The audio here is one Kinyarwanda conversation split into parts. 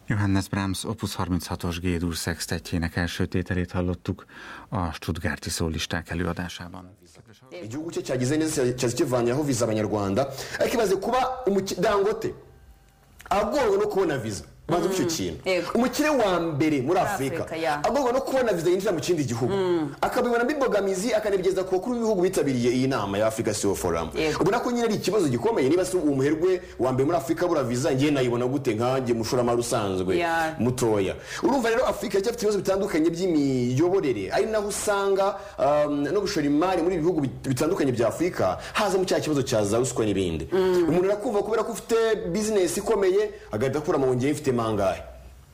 Johannes Brahms Opus 36-os Gédúr szextetjének első tételét hallottuk a Stuttgarti szólisták előadásában. igihugu cye cyagize neza cyaza kivanyeho viza abanyarwanda ariko imaze kuba umuki- dangote agorwa no kubona viza bazi icyo kintu yego. umukire wa mbere muri afurika Afurika, ya. agorwa no kubona viza yinjira mu kindi gihugu akabibona mbibogamizi akanabigeza ku bakuru b'ibihugu bitabiriye iyi nama ya afurika siyo foramu Yego. ubona ko nyine ari ikibazo gikomeye niba si umuherwe wa mbere muri afurika abura viza ngewe nayibona gute nkanjye mushoramari usanzwe Ya. mutoya urumva rero afurika iracyafite ibibazo bitandukanye by'imiyoborere ari naho usanga um, no gushora imari muri ibi bihugu bit- bitandukanye bya afurika haza mu cya kibazo cya za ruswa n'ibindi umuntu arakumva kubera ko ufite bizinesi ikomeye agahita akura mu ngenge ifite mangahe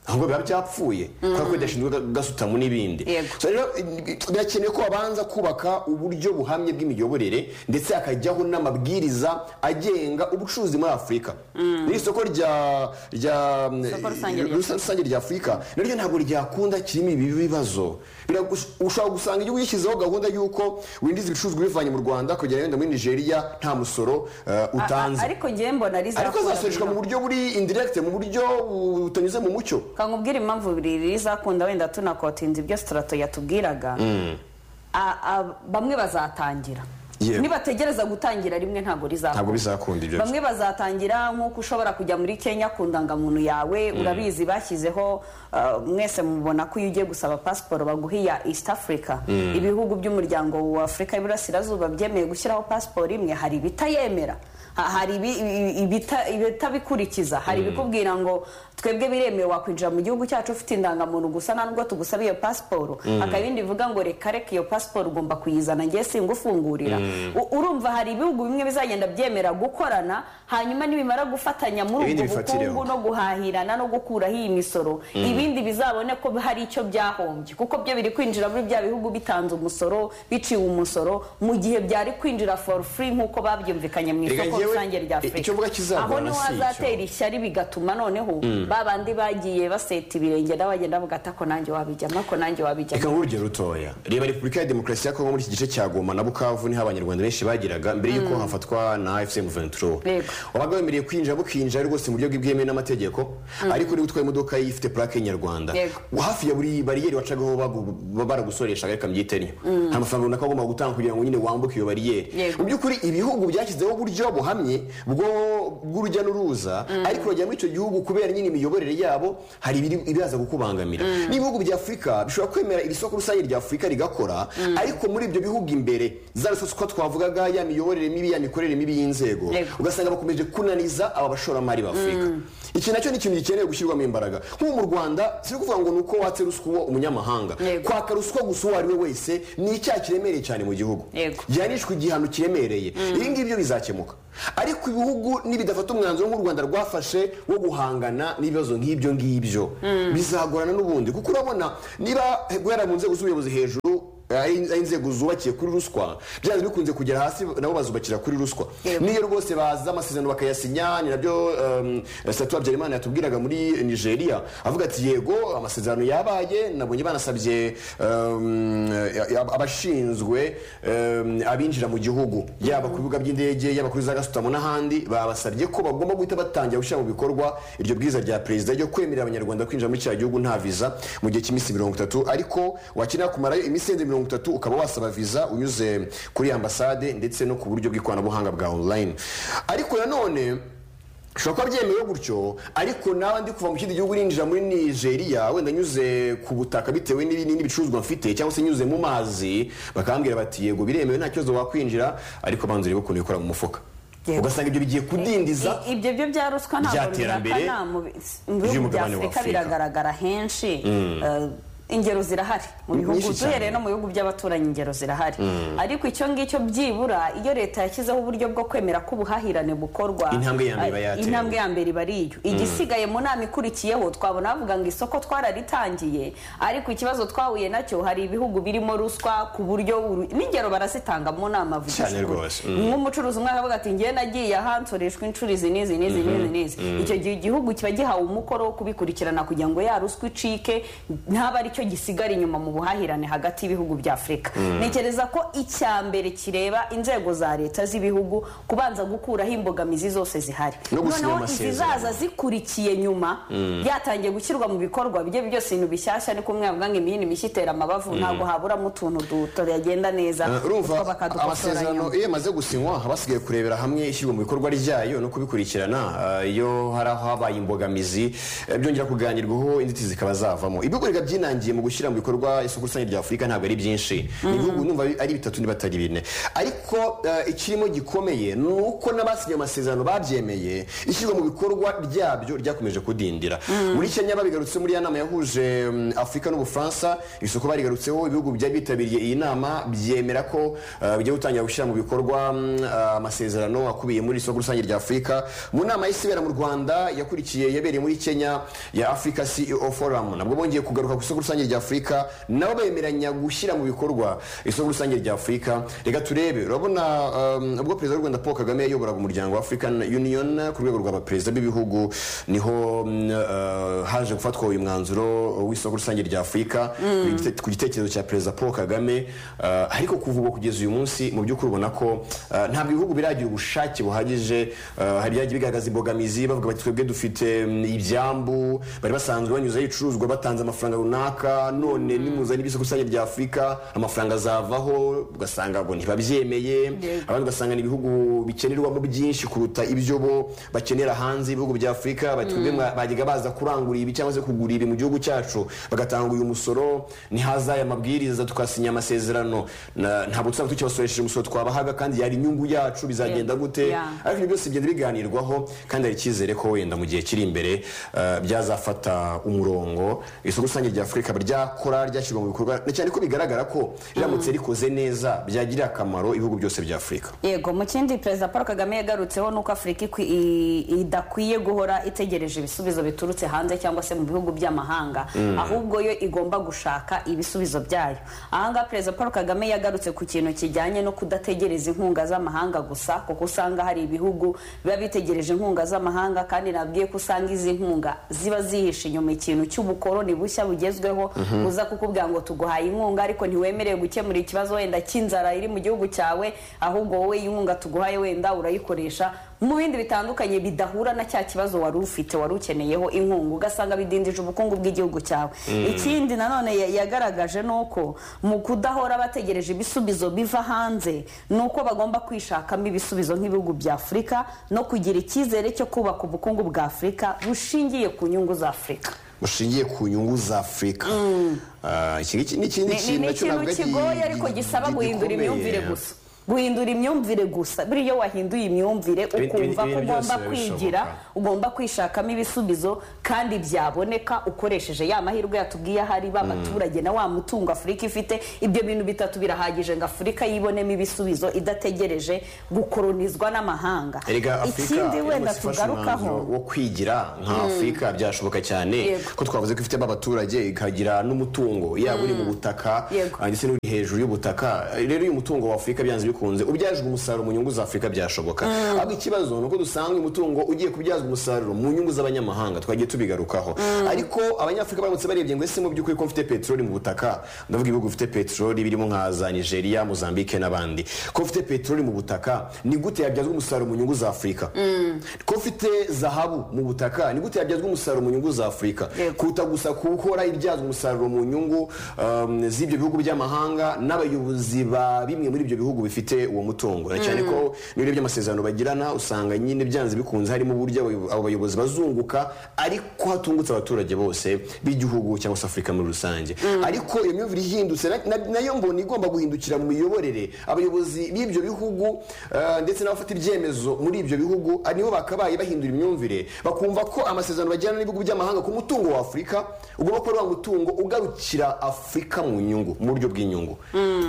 ahubwo biba byapfuye kubera ko bidashinzwe ga- gasutamu n'ibindi Yego. So rero eh, birakenewe ko babanza kubaka uburyo buhamye bw'imiyoborere ndetse hakajyaho n'amabwiriza agenga ubucuruzi muri afurika n'iri soko rya rya Isoko rusange rya- rusa- rusange rya afurika naryo ntabwo ryakunda kirimo ibi bibazo Biragus- ushobora gusanga igihugu gishyizeho gahunda y'uko winjiza ibicuruzwa ubivanye mu rwanda kugera wenda muri nigeria nta musoro eh, A- a- utanze ariko ngewe mbona ariko azasoreshwa mu rizakunda buryo buri indiregite mu buryo butanyuze mu mucyo kankubwira impamvu rizakunda wenda tunakotinze ibyo sitarato yatubwiraga A- a- bamwe bazatangira Yewe. nibategereza gutangira rimwe ntabwo rizakunda Ntabwo bizakunda ibyo bamwe bazatangira nkuko ushobora kujya muri kenya ku ndangamuntu yawe urabizi bashyizeho uh, mwese mubona ko iyo ugiye gusaba pasiporo baguha iya east africa ibihugu by'umuryango wa afurika y'iburasirazuba byemeye gushyiraho pasiporo imwe hari ibitayemera ha- hari ibi- ibi- ibita- ibitabikurikiza hari ibikubwira ngo twebwe biremewe wakwinjira mu gihugu cyacu ufite indangamuntu gusa nta nubwo tugusaba iyo pasiporo hakaba ibindi bivuga ngo reka reka iyo pasiporo ugomba kuyizana ngewe singufungurira U- urumva hari ibihugu bimwe bizagenda byemera gukorana hanyuma nibimara gufatanya muri Ibindi ubwo bifatireho. bukungu no guhahirana no gukuraho iyi misoro ibindi bizabone ko hari icyo byahombye kuko byo biri kwinjira muri bya bihugu bitanze umusoro biciwe umusoro mu gihe byari kwinjira for free nk'uko babyumvikanye mu Reka isoko ngewe, rusange rya i- icyo mvuga afurika aho kizagorana niho si icyo. hazatera ishyari bigatuma noneho ba bandi bagiye baseta ibirenge n'abagenda bavuga ati ako nanjye wabijyamo ako nanjye wabijyamo reka nk'urugero rutoya reba repubulika ya demokarasi ya kongo muri iki gice cya goma na bukavu niho abanyarwanda benshi bageraga mbere y'uko hafatwa na fcm venturo Yego. wabaga wemerewe kwinjira bukinjira rwose mu buryo bwemewe n'amategeko ariko niba utwaye imodoka ifite purake y'inyarwanda Yego. hafi ya buri bariyeri wacagaho bagu- ba- baragusoreshaga reka mbyitenyo nta mafaranga runaka wagomba gutanga kugira ngo nyine wambuke iyo bariyeri Yego. mu by'ukuri ibihugu byashyizeho uburyo buhamye bwo- bw'urujya n'uruza ariko urajya muri icyo gihugu kubera nyine imiyoborere yabo hari ibiri- ibibaza kukubangamira n'ibihugu bya afurika bishobora kwemera iri soko rusange rya afurika rigakora ariko muri ibyo bihugu imbere za rusaswa twavugaga ya miyoborere mibi ya mikorere mibi y'inzego Yego. ugasanga bakomeje kunaniza aba bashoramari ba afurika iki nacyo ni ikintu gikeneye gushyirwamo imbaraga nk'ubu mu rwanda si ukuvuga ngo ni uko watse ruswa uwo umunyamahanga Yego. kwaka ruswa gusa uwo ari we wese ni icyaha kiremereye cyane mu gihugu Yego. gihanishwa igihano kiremereye ibi ngibi byo bizakemuka ariko ibihugu nibidafata umwanzuro nk'u rwanda rwafashe wo guhangana n'ibibazo nk'ibyo ngibyo bizagorana n'ubundi kuko urabona niba guhera mu nzego z'ubuyobozi hejuru eh, ari ari inzego zubakiye kuri ruswa byanze bikunze kugera hasi nabo bazubakira kuri ruswa Yego. niyo rwose baza amasezerano bakayasinya ni nabyo um, satu habyarimana yatubwiraga muri nigeria avuga ati yego amasezerano yabaye nabonye banasabye um, ya- abashinzwe um, abinjira mu gihugu yaba ku bibuga by'indege yaba kuri za gasutamo n'ahandi babasabye ko bagomba guhita batangira gushyira mu bikorwa iryo bwiza rya perezida ryo kwemerera abanyarwanda kwinjira muri cya gihugu nta viza mu gihe cy'iminsi mirongo itatu ariko wakenera kumarayo imisenzi mirongo itatu ukaba wasaba viza unyuze kuri ambasade ndetse no ku buryo bw'ikoranabuhanga bwa online ariko nanone ushobora kuba byemewe gutyo ariko nawe ndi kuva mu kindi gihugu ninjira muri nigeria wenda nyuze ku butaka bitewe n'ibi- n'ibicuruzwa mfite cyangwa se nyuze mu mazi bakambwira bati yego biremewe nta kibazo wakwinjira ariko banza urebe ukuntu bikora mu mufuka Yego. ugasanga ibyo bigiye kudindiza I- ibyo byo bya ruswa ntabwo Byatera mbere bihakana mu bi- mu bihugu bya by'umugabane wa afurika Afurika. biragaragara henshi Eh, ingero zirahari mu Ni bihugu nyinshi cyane. duhereye no mu bihugu by'abaturanyi ingero zirahari ariko icyo ngicyo byibura iyo leta yashyizeho uburyo bwo kwemera ko ubuhahirane bukorwa Intambwe ya mbere iba eh, yatewe. intambwe ya mbere iba ari iyo igisigaye mu nama ikurikiyeho twabona bavuga ngo isoko twararitangiye ariko ikibazo twahuye nacyo hari ibihugu birimo ruswa ku buryo uru- n'ingero barazitanga mu nama vuga Cyane ijwi. rwose, mm. nk'umucuruzi umwe aravuga ati ngewe nagiye aha nsoreshwa inshuro izi n'izi n'izi n'izi n'izi icyo gihe igihugu kiba gihawe umukoro wo kubikurikirana kugira ngo ya ruswa icike ntaba ari cyo gisigara inyuma mu buhahirane hagati y'ibihugu bya afurika ntekereza ko icya mbere kireba inzego za leta z'ibihugu kubanza gukuraho imbogamizi zose zihari No gusinya amasezerano. izizaza zikurikiye nyuma byatangiye gushyirwa mu bikorwa bijye byose ibintu bishyashya ariko umwe yavuga ngo imihini mishya itera amabavu ntabwo haburamo utuntu duto yagenda neza urumva kuko bakadukosora amasezerano nyuma. iyo yamaze gusinywa haba hasigaye kurebera hamwe ishyirwa mu bikorwa ryayo no kubikurikirana Ah, iyo hari aho habaye imbogamizi eh, byongera kuganirwaho inzitizi zikaba zavamo ibihugu reka byinangiye mu gushyira mu bikorwa isoko rusange rya afurika ntabwo ari byinshi ni ibihugu numva ari bitatu niba atari bine ariko eh, ikirimo gikomeye ni uko n'abasinye amasezerano babyemeye ishyirwa mu bikorwa ryabyo ryakomeje kudindira muri kenya babigarutse muri ya nama yahuje mm, afurika n'ubufaransa isoko barigarutseho ibihugu byari bitabiriye iyi nama byemera ko eh, bigiye gutangira gushyira mu bikorwa mm, eh, amasezerano akubiye muri isoko rusange rya afurika mu nama y'isi ibera mu rwanda yakurikiye yabereye muri kenya ya africa ceo forum nabwo bongeye kugaruka ku isoko rusange rya afurika nabo bemeranya gushyira mu bikorwa isoko rusange rya afurika reka turebe urabona um, ubwo perezida w'u rwanda paul kagame yayoboraga umuryango wa african union ku rwego rwa baperezida b'ibihugu niho mm, eh, haje gufatwa uyu mwanzuro w'isoko rusange rya afurika ku gite- ku gitekerezo cya perezida paul kagame eh, ariko kuva ubwo kugeza uyu munsi mu by'ukuri ubona ko eh, ntabwo ibihugu biragira ubushake buhagije eh, hari byagiye bigaragaza imbogamizi bavuga bati twebwe dufite mm, ibyambu bari basanzwe banyuzaho ibicuruzwa batanze amafaranga runaka none nimuzana ibyo isoko rusange rya afurika amafaranga azavaho ugasanga ngo ntibabyemeye Yego. abandi ugasanga ni ibihugu bikenerwamo byinshi kuruta ibyo bo bakenera hanze ibihugu bya afurika bati twebwe mwa- bajyaga baza kurangura ibi cyangwa se kugura ibi mu gihugu cyacu bagatanga uyu musoro ntihaza aya mabwiriza tukasinya amasezerano Na- ntabwo tuzaba tukibasoresheje umusoro twabahaga kandi yari inyungu yacu bizagenda gute Yeah. ariko ibyo byose bigenda biganirwaho kandi hari icyizere ko wenda mu gihe kiri imbere eh, byazafata umurongo isoko rusange rya afurika ryakora ryashyirwa mu bikorwa na cyane ko bigaragara ko riramutse rikoze neza byagirira akamaro ibihugu byose bya afurika yego mu kindi perezida paul kagame yagarutseho ni uko afurika ikwi- i- idakwiye guhora itegereje ibisubizo biturutse hanze cyangwa se mu bihugu by'amahanga ahubwo yo igomba gushaka ibisubizo byayo ahangaha perezida paul kagame yagarutse ku kintu kijyanye no kudategereza inkunga z'amahanga gusa kuko usanga hari ibihugu biba bitegereje inkunga z'amahanga kandi nabwiye ko usanga izi nkunga ziba zihishe inyuma ikintu cy'ubukoroni bushya bugezweho buza kukubwira ngo tuguhaye inkunga ariko ntiwemerewe gukemura ikibazo wenda cy'inzara iri mu gihugu cyawe ahubwo wowe inkunga tuguhaye wenda urayikoresha mu bindi bitandukanye bidahura na cya kibazo wari ufite wari ukeneyeho inkunga ugasanga bidindije ubukungu bw'igihugu cyawe ikindi nanone ya- yagaragaje ni uko mu kudahora bategereje ibisubizo biva hanze ni uko bagomba kwishakamo ibisubizo nk'ibihugu bya afurika no kugira icyizere cyo kubaka ubukungu bwa afurika bushingiye ku nyungu za afurika bushingiye ku nyungu za afurika Ah, iki ngiki ni Ni- ikindi ni- kintu ni nacyo ikintu ntabwo ari kigoye gi- ariko gisaba gi- guhindura gikomeye. imyumvire gusa guhindura imyumvire gusa buriya iyo wahinduye imyumvire Ibi- ukumva ibi- ibintu ko ugomba byose kwigira birashoboka. ugomba kwishakamo ibisubizo kandi byaboneka ukoresheje ya mahirwe yatubwiye ahari ba baturage na wa mutungo afurika ifite ibyo bintu bitatu birahagije ngo afurika yibonemo ibisubizo idategereje gukoronizwa n'amahanga Erega Afurika ikindi iyo wenda bose ifashe umwanzuro tugarukaho wo kwigira nka Afurika byashoboka cyane Yego. ko twavuze ko ifitemo abaturage ikagira n'umutungo yaba uri mu butaka Yego. ah, ndetse n'uri hejuru y'ubutaka Eh, rero uyu mutungo wa Afurika byanze bikunze ubyajwe umusaruro mu nyungu za Afurika byashoboka ahubwo ikibazo ni uko dusanga umutungo ugiye kubyazwa umusaruro mu nyungu z'abanyamahanga twagiye tubigarukaho ariko abanyafurika baramutse barebye ngo ese mu by'ukuri ko mfite peteroli mu butaka ndavuga ibihugu bifite peteroli birimo nka za nigeria mozambique n'abandi ko mfite peteroli mu butaka ni gute yabyazwa umusaruro mu nyungu za afurika ko mfite zahabu mu butaka ni gute yabyazwa umusaruro mu nyungu za afurika Yego. kuruta gusa kuhora ibyazwa umusaruro mu nyungu um, z'ibyo bihugu by'amahanga n'abayobozi ba bimwe muri ibyo bihugu bifite uwo mutungo na cyane ko n'iyo urebye amasezerano bagirana usanga nyine byanze bikunze harimo uburyo abayo- abo bayobozi bazunguka ariko hatungutse abaturage bose b'igihugu cyangwa se afurika muri rusange ariko iyo myumvire ihindutse na- na- nayo mbona igomba guhindukira mu miyoborere abayobozi b'ibyo bihugu eh, ndetse n'abafata ibyemezo muri ibyo bihugu ah, nibo bakabaye bahindura imyumvire bakumva ko amasezerano bagirana n'ibihugu by'amahanga ku mutungo wa afurika ugomba kuba ari wa mutungo ugarukira afurika mu nyungu mu buryo bw'inyungu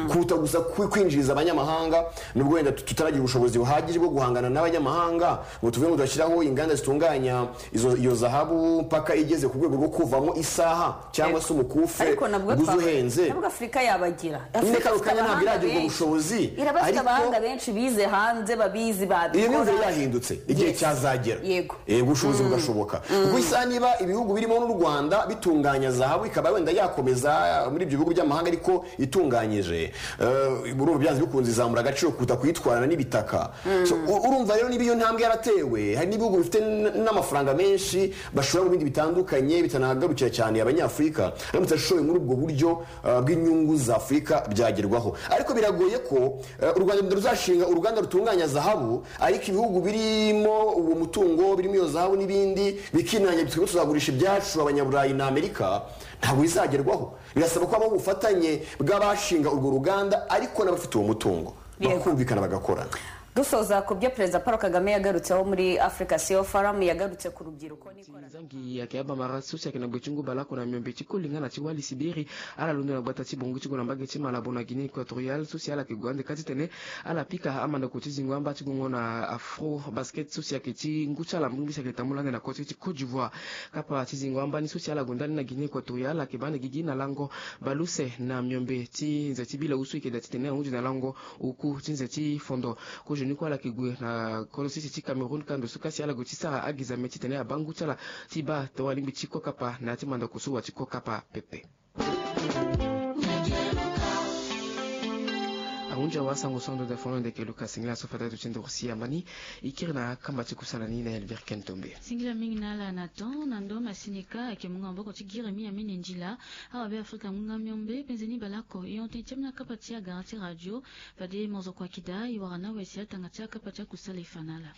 kuruta gusa kwi- kwinjiriza abanyamahanga abanyamahanga nubwo wenda tutaragira ubushobozi buhagije bwo guhangana n'abanyamahanga ngo tuvuge ngo turashyiraho inganda zitunganya izo- iyo zahabu mpaka igeze ku rwego rwo kuvamo isaha cyangwa se umukufe ariko nabwo uguze twavuga- uhenze nabwo afurika yabagira nyine Afurika kano ifite kanya ntabwo abahanga iragira ubwo benshi. bushobozi irabafite ariko- abahanga benshi bize hanze babizi iyi myumvire babikora yahindutse igihe Yes. cyazagera Yego. Eh, ubushobozi bugashoboka ubwo isaha niba ibihugu birimo n'u rwanda bitunganya zahabu ikaba wenda yakomeza muri ibyo bihugu by'amahanga ariko itunganyije eh, urumva byanze bikunze izamura agaciro kuruta kuyitwarana n'ibitaka So, u- urumva rero niba iyo ntambwe yaratewe hari n'ibihugu bifite n- n'amafaranga menshi bashora mu bindi bitandukanye bitanagarukira cyane abanyafurika aramutse ashoboye muri ubwo buryo eh, bw'inyungu za afurika byagerwaho ariko biragoye ko eh, u rwanda ruzashinga uruganda rutunganya zahabu ariko ibihugu birimo uwo mutungo birimo iyo zahabu n'ibindi bikinanya bitwe tuzagurisha ibyacu abanyaburayi na amerika ntabwo bizagerwaho birasaba ko habaho ubufatanye bw'abashinga urwo ruganda ariko n'abafite uwo mutungo Yego. bakumvikana bagakorana dusoza ku byo perezida paul kagame yagarutseho muri africa seo forum yagarutse ku rubyiruko n'ikoranabuhanga zangi yake abamara so si ayeke na gue ti ngu balako na miombe ti kolinga na ti wali sibiri ala londo na gbata ti bongo ti gue na mbage ti malabo na guinée équatoriale so si ala yeke gue ande ka ti tene ala pika amandeko ti zingo ambâ ti gongo na afro basket so si ayeke ti ngu ti ala mbi si ayeke tamu lani na koti ti côte d'ivoire kapa ti zingo ambani so si ala gue ndani na guinée équatoriale ayeke ba na gigi na lango baluse na miombe ti nze ti bila usu yeke da ti tene ahundu na lango oku ti nze ti fondo kozo ni kue ala yeke gue na kolo sisi ti cameroun kando so kasi ala gue ti sara ageza me ti tene abangu ti ala ti ba tongani mbi ti kö kapa na ya ti mandako so wa ti kö kapa pepe ahundu awasango so andö dafono ndeke luka singila aso fata to ti ndö si ambani e kiri na akamba ti kusala ni na elvire kentombe singila mingi na ala na ton na ndö masinika ayeke munga mboko ti giri mi ambeni njila awabe afrika ngunga miombe penzeni balako e hon tënë ti ambeni akapa ti agara ti radio fade monzoko akida e wara na awesi atanga ti akapa ti akusala e fa na ala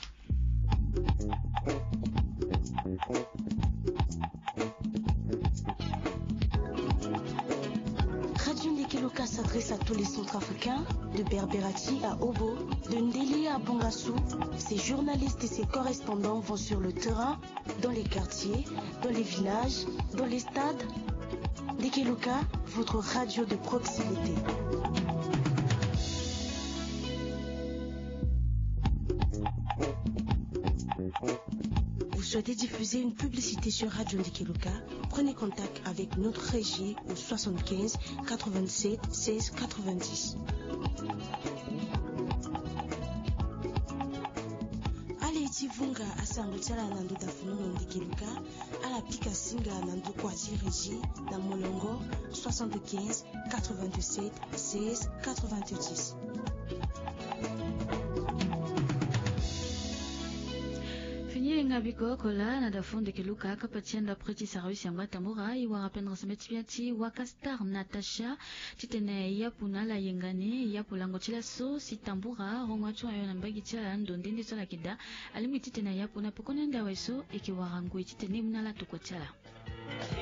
Radio Lekeloka s'adresse à tous les centrafricains, de Berberati à Obo, de Ndélé à Bongassou. Ses journalistes et ses correspondants vont sur le terrain, dans les quartiers, dans les villages, dans les stades. Lekeloka, votre radio de proximité. Vous souhaitez diffuser une publicité sur Radio Ndikiluka Prenez contact avec notre régie au 75 87 16 90. Allez Tivunga à Sangotala Nando Dafuno Ndikiluka, à la Pikasinga Nando Kwati Régie, dans Molongo 75 87 16 90. fini yenga biko kola na dafon ndeke luka akapa ti andapre ti sara use yango atambora e wara pendre nseme ti bia ti waka star natasha ti tene e apu na ala yengani e apu lango ti laso si tambora rongo atioŋ ayo na mbage ti ala ando ndende so ala yeke da alingbi ti tene e apu na pokoni ande aweso e yeke wara ngoi ti tene mû na ala tokua ti ala